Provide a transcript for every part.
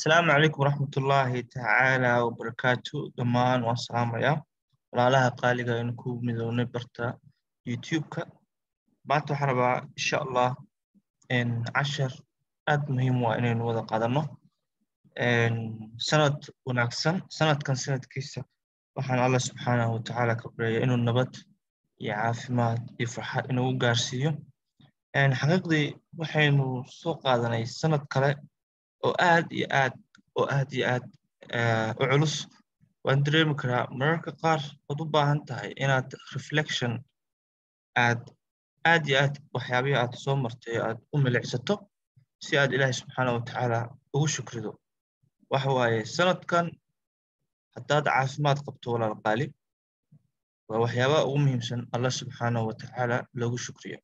asalaamu calaykum waraxmat ullaahi tacaala wabarakaatu dhammaan waan salaamayaa walaalaha qaaliga aynu ku midownay barta youtube-ka maanta waxaan rabaa insha allah cashar aad muhiim u ah inaynu wada qaadano sanad wanaagsan sanadkan sanadkiisa waxaan allah subxaanahu watacaala ka baryaya inuu nabad iyo caafimaad iyo farxad inuu u gaarsiiyo xaqiiqdii waxaynu soo qaadanay sanad kale oo aad iyo aad oo aad iyo aad u culus waan dareemi karaa mararka qaar waad u baahan tahay inaad reflection aad aad iyo aad waxyaabihii aad soo martay aad u milicsato si aad ilaahay subxaana watacaala ugu shukrido waxa waaye sanadkan haddaad caafimaad qabto walaal qaali waa waxyaabaha ugu muhiimsan allah subxaanahu watacaala loogu shukriyo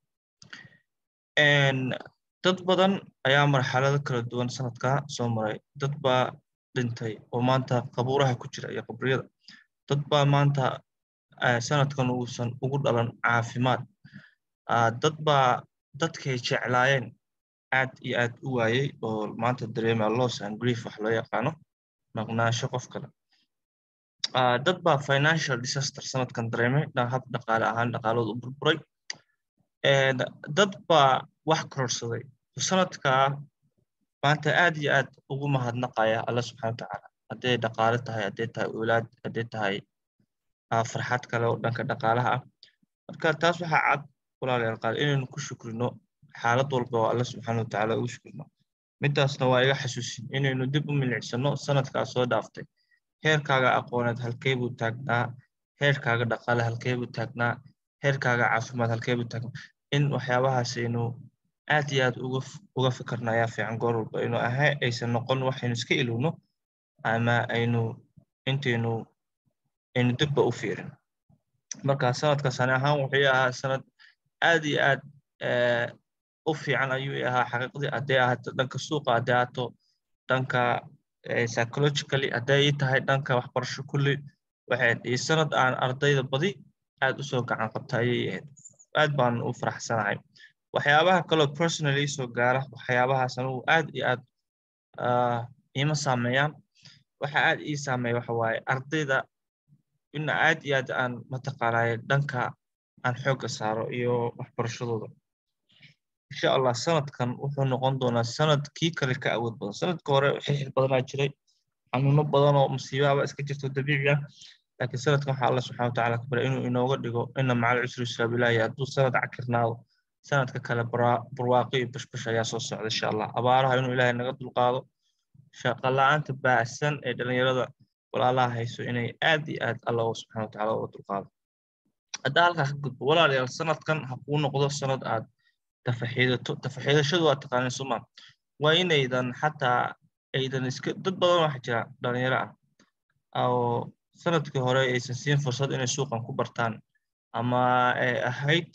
dad badan ayaa marxalado kala duwan sanadkaa soo maray dad baa dhintay oo maanta qabuuraha ku jira iyo qabriyada dad baa maanta sanadkan uusan ugu dhalan caafimaad dad baa dadkay jeclaayeen aad iyo aad u waayey oo maanta dareema loss and grief wax loo yaqaano maqnaasho qof kale dad baa financial disaster sanadkan dareemay hab dhaqaale ahaan dhaqaalooda u burburay dad baa wax kororsaday sanadkaa maanta aad iyo aad ugu mahadnaqaya alla subxana watacaala hadday dhaqaale tahay hadday tahay owlaad hadday tahay farxad kale oo dhanka dhaqaalaha ah marka taas waxaa cad walaalayaal qaal inaynu ku shukrino xaalad walba oo alla subxaana watacaala ugu shukrino midaasna waa iga xasuusin inaynu dib u milicsano sanadkaa soo dhaaftay heerkaaga aqooneed halkee buu taagnaa heerkaaga dhaqaale halkee buu taagnaa heerkaaga caafimaad halkee buu taagnaa in waxyaabahaasaynu aad iyo aad uga fikirna ayaa fiican goor walba aynu aha aysan noqon waxaynu iska ilowno ama aynu intaynu aynu dibba u fiirin marka sanadka sane ahaan wuxuu ahaa sanad aad iyo aad u fiican ayuu ahaa xaqiiqdii hadday ahaato dhanka suuqa hadday ahaato dhanka psychologically hadday tahay dhanka waxbarasho kulli waxay iyo sanad aan ardayda badi aad usoo gacan qabta ayay ahayd aad baan u faraxsanahay waxyaabaha kaloo personally soo gaara waxyaabahaas anugu aad iyo aad iima saameeyaan waxa aad ii saameeya waxa waaye ardayda ina aad iyo aad aan mataqaanaaye dhanka aan xoogga saaro iyo waxbarashadooda insha allah sanadkan wuxuu noqon doonaa sanad kii kale ka awood badan sanadka hore xixir badanaa jiray xanuuno badan oo musiibahaba iska jirto dabiici ah laakiin sanadkan waxaa allah subxana watacaala ka bara inuu inooga dhigo ina macal cusri yusra bilaahi hadduu sanad cakirnaado sanadka kale barwaaqo iyo bashbash ayaa soo socda insha allah abaaraha inuu ilaahay naga dulqaado shaqala-aanta baahsan ee dhalinyarada walaalaha hayso inay aad iyo aad allah subxana watacaala uga dulqaado haddaa halkaa ka gudbo walaalayaal sanadkan ha kuu noqdo sanad aad tafaxiidato tafaxiidashadu waa taqaaneen suma waa inaydan xataa aydan iska dad badan waxa jira dhalinyaro ah oo sanadkii hore aysan siin fursad inay suuqan ku bartaan ama ay ahayd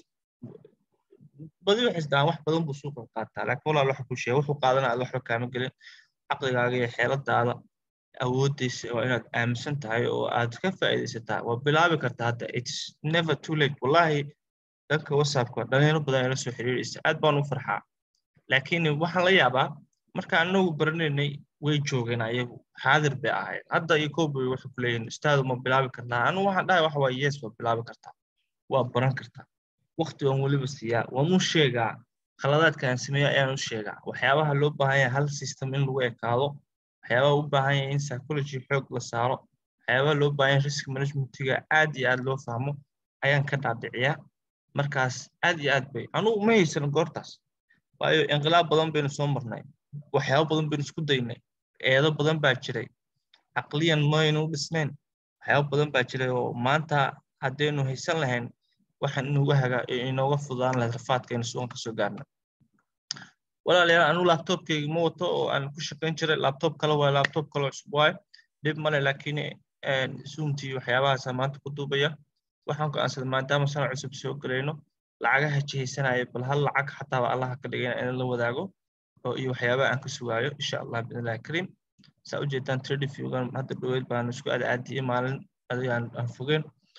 badi waxay isdhahaan wax badan buu suuqan qaataa laakiin walaal waxa ku sheega wuxuu qaadana aad waxba kaama gelin caqligaaga iyo xeeladaada awooddiisa waa inaad aaminsan tahay oo aad ka faa'iidaysataa waa bilaabi kartaa hadda it's never too late wallahi dhanka whatsappka dhalinyaro badan ila soo xiriiraysa aad baan u farxaa laakiin waxaan la yaabaa marka anagu baranaynay way joogeen ayagu xaadir bay ahayd hadda iyo koobay waxay ku leeyihin ustaadu ma bilaabi kartaa anigu waxaan dhahay waxa waaye yes waa bilaabi kartaa waa baran kartaa waqti waan weliba siiyaa waan u sheegaa khaladaadka aan sameeyo ayaan u sheegaa waxyaabaha loo baahan yahay hal system in lagu ekaado waxyaabaha u baahan yahay in psychology xoog la saaro waxyaabaha loo baahan yahay risk managementiga aad iyo aad loo fahmo ayaan ka dhaadhiciyaa markaas aad iyo aad bay anugu ma haysan goortaas waayo inqilaab badan baynu soo marnay waxyaabo badan baynu isku daynay eedo badan baa jiray caqliyan maynu dhisnayn waxyaabo badan baa jiray oo maanta haddaynu haysan lahayn waxaan inuga haga inooga fududaan lahayd rafaadkaynu sugan ka soo gaarna walaalayaal anigu laptopkayga ma wato oo aan ku shaqayn jiray laptop kale waayo laptop kale cusub waayo dhib male laakiin zoomtii waxyaabahaasa maanta ku duubaya waxaan go'aansaday maadaama sana cusub soo gelayno lacagaha jihaysanaya bal hal lacag xataa allaha ka dhigayna in la wadaago oo iyo waxyaabaha aan ka sugaayo insha allah biidnillahi kariim saa u jeedaan tradifygan hadda dhoweyd baan isku adacaadiyey maalin adigaan aan fogeen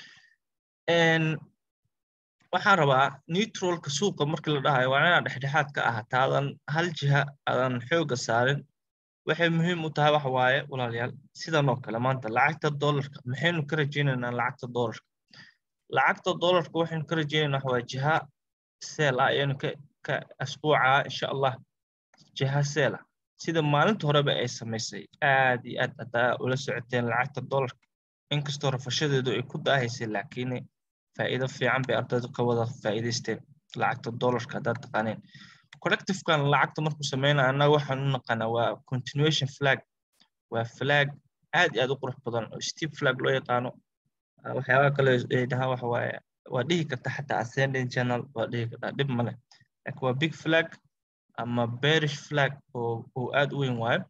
waxaan rabaa neutralka suuqa markii la dhahayo waa inaad dhexdhexaad ka ah taadan hal jiha aadan xooga saarin waxay muhiim u tahay waxa waaye walaalayaal sidan oo kale maanta lacagta dollarka maxaynu ka rajaynaynaa lacagta dollarka lacagta dollarka waxaynu ka rajaynaynaa waxa waaye jiha seel ah ayaynu ka ka asbuuca insha allah jiha seel ah sida maalinta horeba ay samaysay aad iyo aad haddaa ula socoteen lacagta dollarka inkastoo rafashadeedu ay ku daahaysay laakiin faa'iido fiican bay ardaydu ka wada faa'iidaysteen lacagta dollarka haddaad taqaaneen correctivekan lacagta markuu sameynaya annaga waxaan u naqaanaa waa continuation flag waa flag aad iyo aad u qurux badan oo steep flag loo yaqaano waxyaabaha kale ay dhahaan waxa waaye waa dhihi karta xataa ascending channel waa dhihi kartaa dhib male laakiin waa big flag ama bearish flag oo oo aad u weyn waayo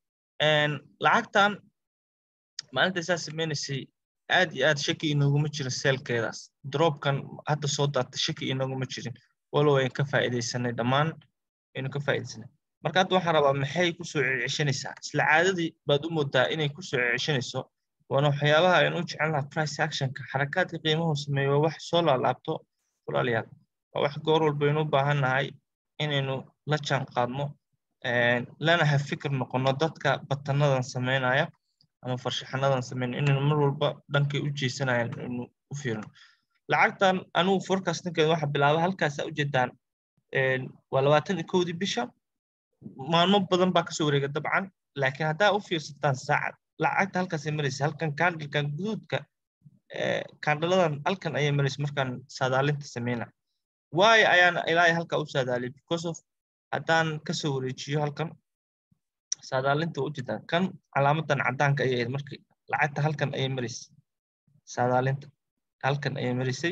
lacagtan maalinta saa sameynaysay aad iyo aad shaki inooguma jiro seelkeedaas dropkan hadda soo daatay shaki inooguma jirin walow ayn ka faa'iidaysanay dhammaan aynu ka faa'iidaysanay marka hadda waxaan rabaa maxay kusoo ceceshanaysaa isla caadadii baad u moodaa inay kusoo ceceshanayso waana waxyaabaha aynu u jecel lahaa price actionka xarakaadka qiimuhu sameeyo waa wax soo laalaabto walaalayaal waa wax goor walba aynu u baahan nahay inaynu la jaan qaadno lana ha fikir noqono dadka batanadan sameynaya ama farshaxanadan sameynaya inaynu mar walba dhankay u jeesanayaan inaynu u fiirino lacagtan anugu forecastinkeeda waxa bilaaba halkaasa ujeedaan waa labaatan iyo kowdii bisha maalmo badan baa kasoo wareega dabcan laakiin haddaa u fiirsataan saacad lacagta halkaasay maraysa halkan kandilkan guduudka kandaladan halkan ayay maraysa markaan saadaalinta sameyna waayo ayaan ilaahay halkaa u saadaaliyay because of haddaan kasoo wareejiyo halkan saadaalinta waa ujeedaan kan calaamadan caddaanka ayay ahayd markii lacagta halkan ayay maraysay saadaalinta halkan ayay marisay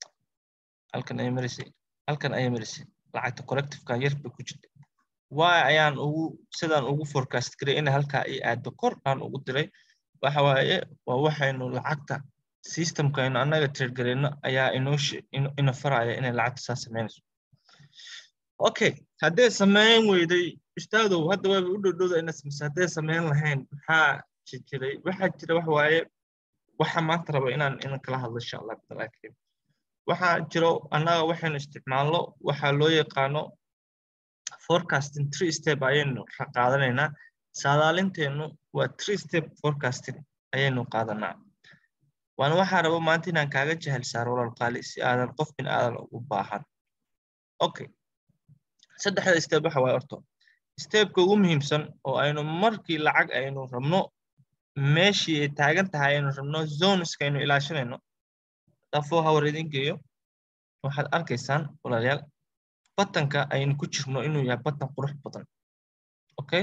halkan ayay marisay halkan ayay marisay lacagta correctivekan yar bay ku jirtay waayo ayaan ugu sidaan ugu forecast garay in halkaa ay aado kor aan ugu diray waxa waaye waa waxaynu lacagta systemka aynu annaga trade garayno ayaa inoo ina faraya inay lacagta saa sameynayso okay haddee sameyn weyday ustaadow hadda waaba u dhowdhowda ina samaysa haddee sameyn lahayn maxaa jiray waxaa jira waxa waaye waxa maanta raba inaan inan kala hadlo insha allah bidallah karim waxaa jiro annaga waxaynu isticmaalno waxaa loo yaqaano forecasting three step ayaynu qaadanaynaa saadaalinteennu waa three step forecasting ayaynu qaadanaa waana waxaa raba maanta inaan kaaga jahal saaro walal qaali si aadan qof bin aadan ugu baahan okay saddexda step waxa waaye orto stepka ugu muhiimsan oo aynu markii lacag aynu rabno meeshii ay taagan tahay aynu rabno zoneska aynu ilaashanayno dafo hawar idin geeyo waxaad arkaysaan walaalayaal batanka aynu ku jirno inuu yahay batan qurux badan okay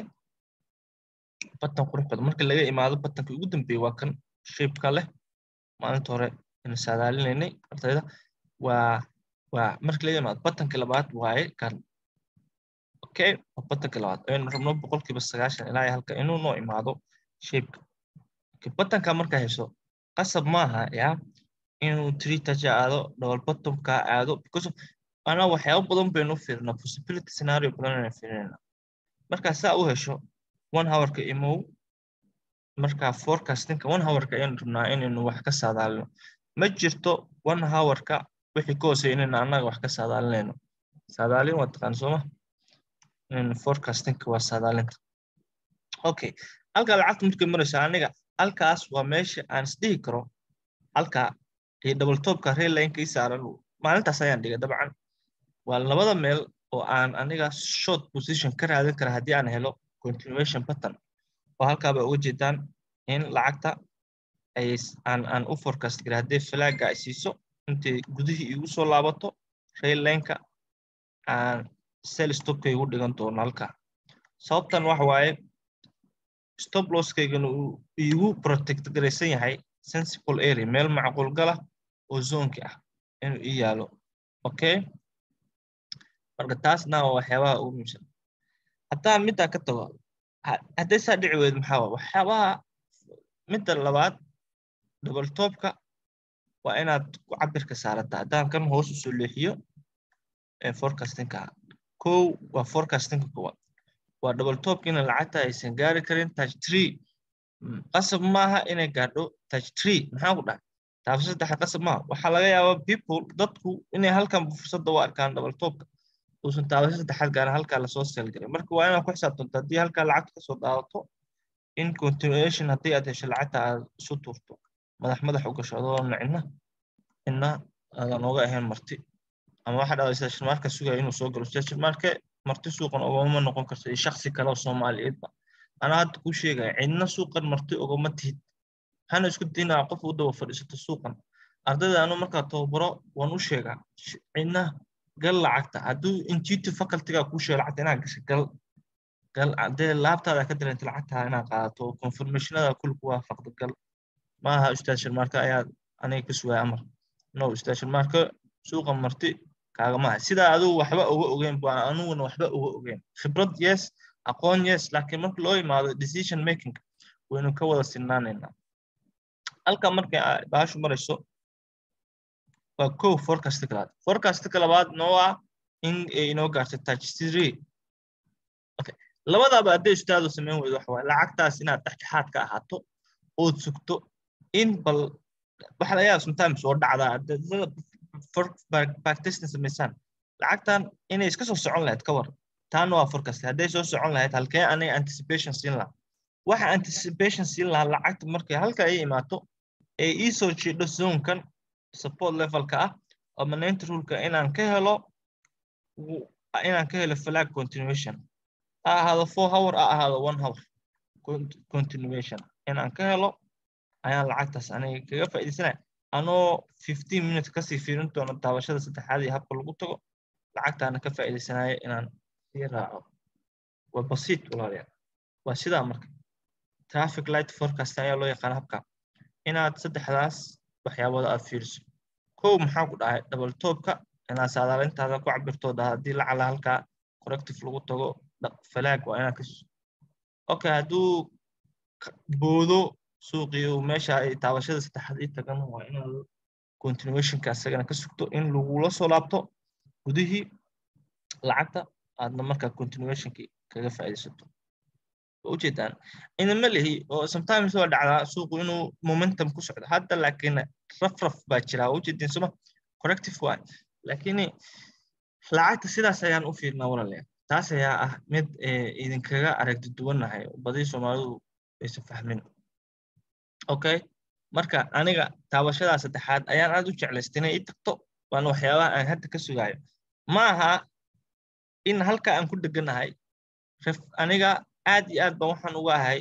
batan qurux badan marka laga imaado batanka ugu dambeeya waa kan shapeka leh maalinta hore aynu saadaalinaynay ardayda waa waa marka laga imaado batanka labaad waaye kan okay waa batanka labaad aynu rabno boqolkiiba sagaashan ilaa halka inuu noo imaado shapeka batanka markaa hayso qasab maaha yaa inuu three touch aado double bottomka aado because of anaa waxyaabo badan baynu fiirnaa possibility scenario badan aynu fiirinayna markaa saa u hesho one hourka imow markaa forecastinka one hourka ayaynu rabnaa inaynu wax ka saadaalino ma jirto one hourka wixii ka hooseeya inaynu annaga wax ka saadaalinayno saadaalin waa taqaan sooma inaynu forecastinka waa saadaalinta okay halkaa lacagta markay marayso aniga halkaas waa meesha aan isdhihi karo halkaa iyo double topka rail lineka ii saaran maalintaas ayaan dhigay dabcan waa labada meel oo aan aniga short position ka raadin kara haddii aan helo continuation pattern oo halkaaba uga jeedaan in lacagta ay aan aan u forecast garay haddii flagga ay siiso intay gudihii igu soo laabato rail lineka aan sell stopka igu dhigan doono halka sababtan waxa waaye stop losskaygana uu igu protect garaysan yahay sensible area meel macquul gala oo zonki ah inuu ii yaalo okay marka taasna waa waxyaabaha ugu muhiimsan haddaan middaa ka tago hadday saa dhici weyd maxaa waa waxyaabaha midda labaad double topka waa inaad ku cabirka saarata haddaan kan hoos u soo leexiyo forecastinka kow waa forecastinka koowaad waa double topkina lacagta aysan gaari karin touch tree qasab maaha inay gaadho touch tree maxaa ku dhahay taafo saddexa qasab maaha waxaa laga yaabaa people dadku inay halkan fursadda u arkaan double topka uusan taabasho saddexaad gaarin halkaa lasoo seelgaray marka waa inaad ku xisaabtanto haddii halkaa lacagta kasoo daadato in continuation haddii aad hesho lacagta aad isu tuurto madax madax u gasho adoo cidna cidna aadan oga ahayn marti ama waxaa dhacday station marka sugaya inuu soo galo station marke marti suuqan ogama noqon karto iyo shaksi kale oo soomaaliyeedba anaa hadda kuu sheegaya cidna suuqan marti ogama tihid hana isku daynaa qof u daba fadhiisato suuqan ardayda anu markaa tababaro waan u sheegaa cidna gal lacagta hadduu intuitive facultyga kuu sheego lacagta inaad gasho gal gal dee laabtaada ka dareenta lacagta inaad qaadato confirmationada kulli ku waafaqdo gal maaha ustaad shirmaarka ayaa aniga ka sugaya amar no ustaad shirmaarka suuqa marti kaagamaha sidaa adigu waxba uga ogeyn baan aniguna waxba uga ogeyn khibrad yes aqoon yes laakiin marka loo imaado decision making waynu ka wada sinnaanaynaa halka markay baashu marayso waa kow forecastka labaad forecastka labaad noo ah in ay inoo gaarto touch three okay labadaaba hadday ustaadu samayn weydo waxa waaye lacagtaas inaad dhexdhexaad ka ahaato ood sugto in bal waxa laga yaaba sometimes oo dhacdaa backtesting samaysaan lacagtan inay iska soo socon lahayd ka war taana waa forecast hadday soo socon lahayd halkee aniga anticipation siin lahaa waxa anticipation siin lahaa lacagta markay halka ay imaato ee ii soo jiidho zonekan support levelka ah oo manent ruleka inaan ka helo inaan ka helo flag continuation ha ahaado four hour ha ahaado one hour continuation inaan ka helo ayaan lacagtaas aniga kaga faa'iidaysanaya anoo fifteen minutes kasii fiirin doono daawashada saddexaad iyo habka lagu tago lacagtaana ka faa'iidaysanaya inaan sii raaco waa basiit walaalayaal waa sidaa marka traffic light forecast ayaa loo yaqaan habka inaad saddexdaas waxyaabooda aad fiiriso kow maxaa ku dhahay double topka inaad saadaalintaada ku cabirtooda haddii lacala halkaa corrective lagu tago falaag waa inaad ka okay hadduu boodo suuqii uu meesha ay taabashada saddexaad ii tagan waa inaad continuationka isagana ka sugto in lagula soo laabto gudihii lacagta aadna markaa continuationkii kaga faa'iidaysato ujeedaan inama lihi oo sometimes waa dhacdaa suuqu inuu momentum ku socdo hadda laakiin rafraf baa jira ujeedin suma corrective waa laakiin lacagta sidaas ayaan u fiirnaa walaalayaal taas ayaa ah mid idinkaga aragti duwanahay badii soomaalidu aysan fahmin okay marka aniga taabashadaa saddexaad ayaan aad u jeclaystay inay ii tagto waana waxyaabaha aan hadda ka sugaayo ma aha in halka aan ku deganahay aniga aad iyo aad baan waxaan uga ahay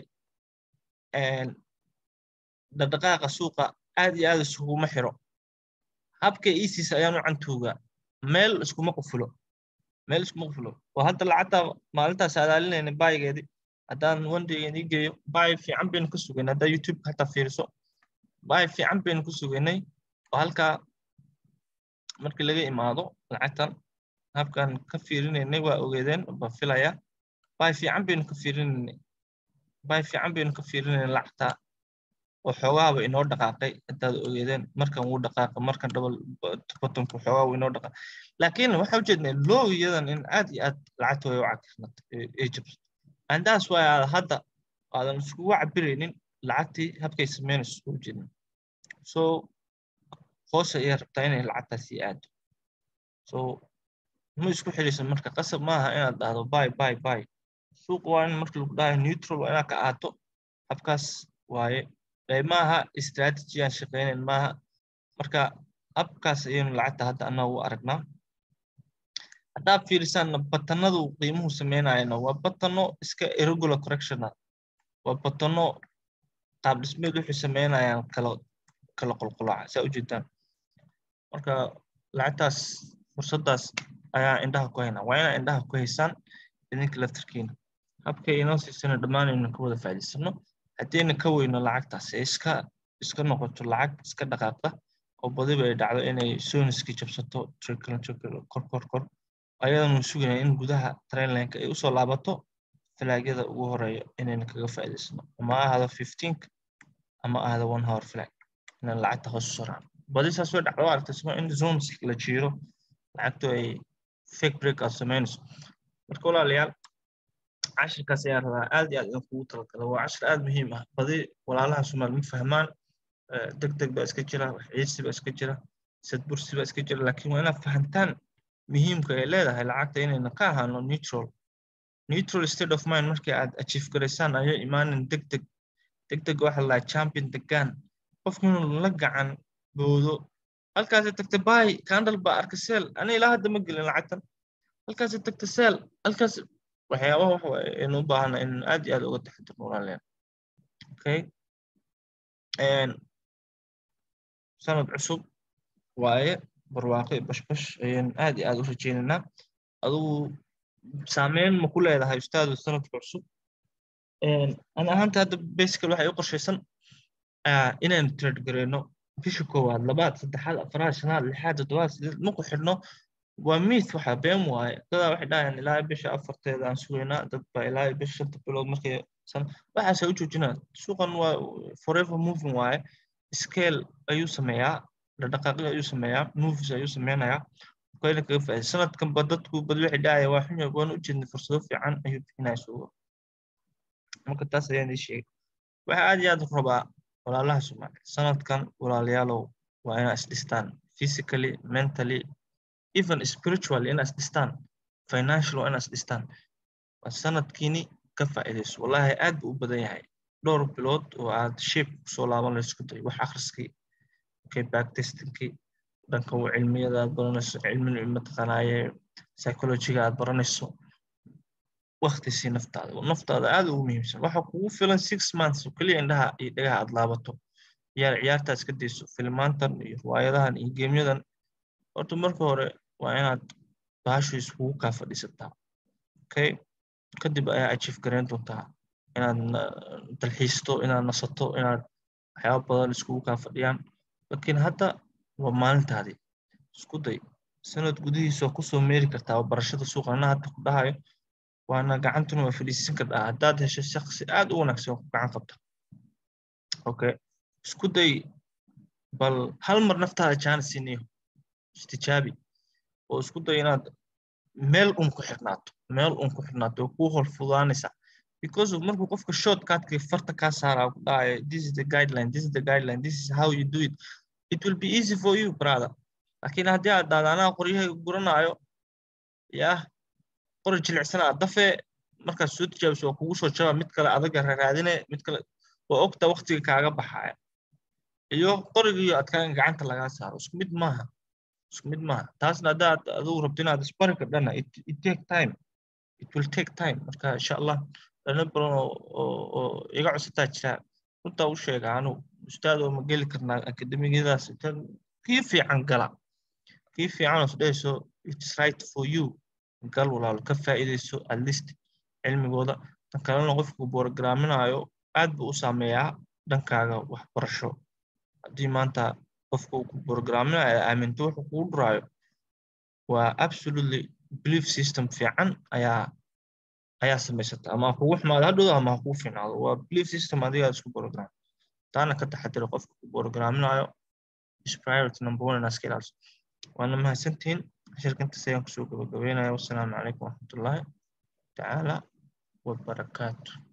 dhaqdhaqaaqa suuqa aad iyo aad iskuguma xiro habka isis ayaan u cantuugaa meel iskuma qufulo meel iskuma qufulo oo hadda lacagta maalintaas adaalinayna baayigeedii haddaan wandaygeedii geeyo baay fiican baynu ka sugaynay haddaa youtube hataa fiiriso baay fiican baynu ku sugaynay oo halkaa markii laga imaado lacagtan habkan ka fiirinaynay waa ogeedeen baan filaya baay fiican baynu ka fiirinaynay baay fiican baynu ka fiirinaynay lacagta oo xoogaaba inoo dhaqaaqay haddaad ogeedeen markan wuu dhaqaaqa markan double bottomku xoogaa wuu inoo dhaqaaqay laakiin waxa ujeednay low iyadan in aad iyo aad lacagta way u cagirnato ee jabso and that's why aad hadda aadan iskugu cabiraynin lacagtii habkay samaynayso iskugu jeedna so hoos ayay rabtaa inay lacagtaasi aado so ma isku xidhaysa marka qasab maaha inaad dhahdo bay bay bay suuq waa in marka lagu dhahayo neutral waa inaad ka aato habkaas waaye maaha strategy aan shaqaynayn maaha marka habkaas ayaynu lacagta hadda annaga u aragnaa haddaad fiirisaanna batanadu qiimuhu samaynayana waa batano iska irregular correctiona waa batano qaab dhismeed wuxuu samaynayaan kala kala qolqolaaca saa ujeedaan marka lacagtaas fursaddaas ayaa indhaha ku haynaa waa inaa indhaha ku haysaan idinka laftarkiina habkay inoo siisana dhammaanaynu ka wada faa'iidaysano haddayna ka weyno lacagtaas ee iska iska noqoto lacag iska dhaqaaqda oo badiba ay dhacdo inay soniski jabsato trickle trickle kor kor kor ayadanu sugaynaa in gudaha trainlineka ay usoo laabato falaagyada ugu horeeya inayna kaga faa'iidaysano ama ahado fifteenka ama ahado one hour flag inaan lacagta hoos u saraan badi saas way dhacdo aragtay suma in zones la jiiro lacagtu ay fake break aad samaynayso marka walaalayaal cashirkaas ayaan rabaa aad iyo aad idin kugu talagala waa cashir aad muhiim ah badi walaalaha soomaali ma fahmaan deg deg baa iska jira wax ciisi baa iska jira sad bursi baa iska jira laakiin waa inaad fahantaan muhiimka ay leedahay lacagta inayna ka ahaano neutral neutral state of mind markii aad achieve garaysaan ayo imaanin deg deg deg deg waxa la champion degaan qofku inuu la gacan boodo halkaasi tagta bay candle ba arka seel ani ilaa hadda ma gelin lacagtan halkaasi tagta seel halkaas waxyaabaha waxa waaye aynu u baahana in aad iyo aad uga taxadirno walaaleen okay sanad cusub waaye barwaaqo iyo bashbash ayaan aad iyo aad u rajaynaynaa adugu saameyn ma ku leedahay ustaadu sanadka cusub ani ahaanta hadda basical waxay u qorshaysan inaynu trade gareyno bisha koowaad labaad saddexaad afaraad shanaad lixaad toddobaad sideed maku xidhno waa miith waxa been waaye dadaa waxay dhahayaan ilaa bisha afarteeda aan sugaynaa dad baa ilaa bisha shanta bilood markay san waxaasay u joojinaan suuqan waa forever moving waaye scale ayuu sameeyaa dhaqdhaqaaqyo ayuu sameeyaa moves ayuu sameynayaa kayna kaga faa'iiday sanadkanba dadku bad waxay dhahaya waa xun yahay waan u jeednay fursado fiican ayuu bixinaya suuqa marka taas ayaan ii sheegay waxa aad iyo aad rabaa walaalaha soomaaliya sanadkan walaalayaalow waa inaa isdhistaan physically mentally even spiritually inaa isdhistaan financial waa inaa isdhistaan waa sanadkiini ka faa'iidayso wallahi aad buu u badan yahay dhowr bilood oo aad shape kusoo laaban la isku day wax akhriskii okay backtestingkii dhanka cilmiyada aad baranayso cilmi mataqaanaaye psychologiga aad baranayso wakti sii naftaada naftaada aad ugu muhiimsan waxa kugu filan six months oo keliya indhaha iyo dhagaha aad laabato ciyaar ciyaartaa iska dayso filmaantan iyo riwaayadahan iyo geemyadan horta marka hore waa inaad bahashu iskugu kaa fadhiisataa okay kadib ayaa achieve garayn doontaa inaad dalxiisto inaad nasato inaad waxyaaba badan iskugu kaa fadhiyaan laakiin hadda waa maalintaadii isku day sanad gudihiisa waa kusoo meeri kartaa barashada suuqa ana hadda ku dhahayo waana gacantuna waa fadhiisan kartaa haddaad hesho shaksi aad u wanaagsan ku gacan qabta okay isku day bal hal mar naftaada jaanis siniyo istijaabi oo isku day inaad meel un ku xirnaato meel un ku xirnaato oo kuu hor fudaanaysa because of markuu qofka shortcutka farta kaa saaraa ku dhahaya this is the guideline this is the guideline this is how you do it it will be easy for you brother laakiin haddii aad dhahda anaa qoryahayga guranaayo yah qori jilicsan aad dafee markaad soo tijaabiso waa kugu soo jaba mid kale adaga raraadine mid kale waa ogta waktiga kaaga baxaya iyo qorigiiyo adkaan gacanta lagaa saaro isku mid maaha isku mid maaha taasna haddaad adigu rabto inaad isbari kardhana it take time it will take time marka insha allah dhalinyar badan oo iga codsataa jira runtaa u sheega anu ustaad oo ma geli karnaa akademiyadaas kii fiican gala kii fiican oo isdhehayso it's right for you gal walaalo ka faa'iidayso at least cilmigooda tan kalena qofku borograaminayo aad buu u saameeyaa dhankaaga waxbarasho haddii maanta qofka uu ku borograaminayo aaminto wuxuu kugu dhuraayo waa absolutely belief system fiican ayaa ayaa samaysata ama kugu xumaado hadhowda ama kugu fiicnaado waa belief system adiga isku program taana ka taxadira qofka ku borograaminayo is priority number one inaad iska ilaaliso waana mahadsantihiin shirkantaas ayaan kusoo gabagabeynaya wassalaamu calaykum waraxmatullaahi tacaala wabarakaatu